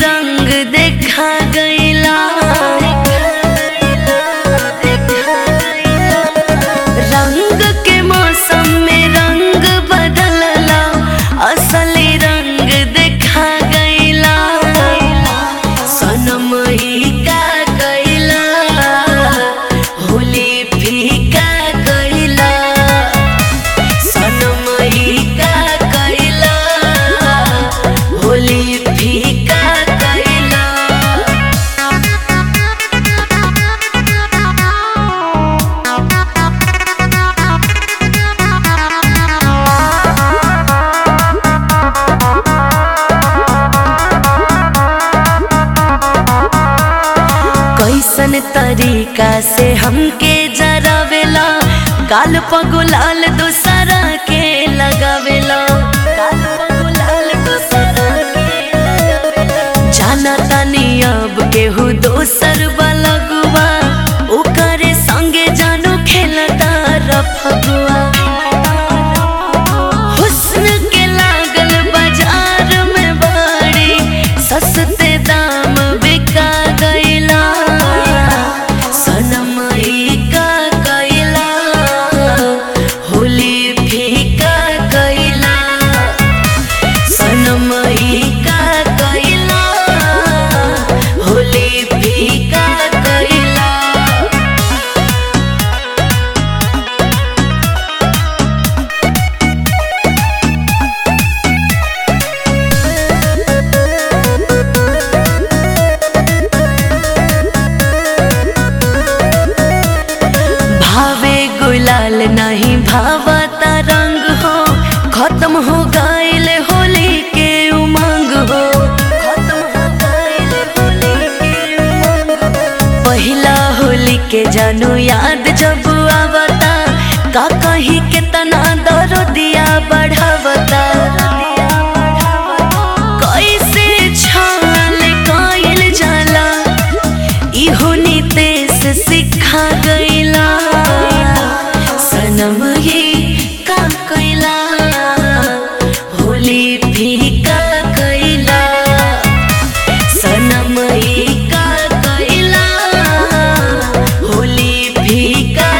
रंग देखा गईला रंग के मौसम में रंग बदलला असली रंग देखा गईला सनम ही का गईला होली फीका गईला सनम ही का गईला होली फीका गईला कैसन तरीका से हमके जरावेला गाल पगुलाल दूसरा के लगावेला गाल पगुलाल दूसरा के लगावेला। जाना तानी अब केहू दोसर बलगुआ ओकरे संगे जानो खेलता रफगुआ हुस्न के लागल बाजार में बड़ी सस्ते दाम बिका गईला सनम ई का गईला होली फीका गईला सनम ई का गईला होली फीका गईला भावे गुलाल नहीं भावता रंग हो खत्म हो गईल होली के उमंग हो खत्म हो गईल होली के उमंग हो। पहिला होली के जानू याद जब आवता का कहीं के तना दरो दिया बढ़ावता कैसे छाल कइल जाला इहो नितेश सिखा गईला सनम ये का कैला होली फीका कैला सनम ये का कैला होली फीका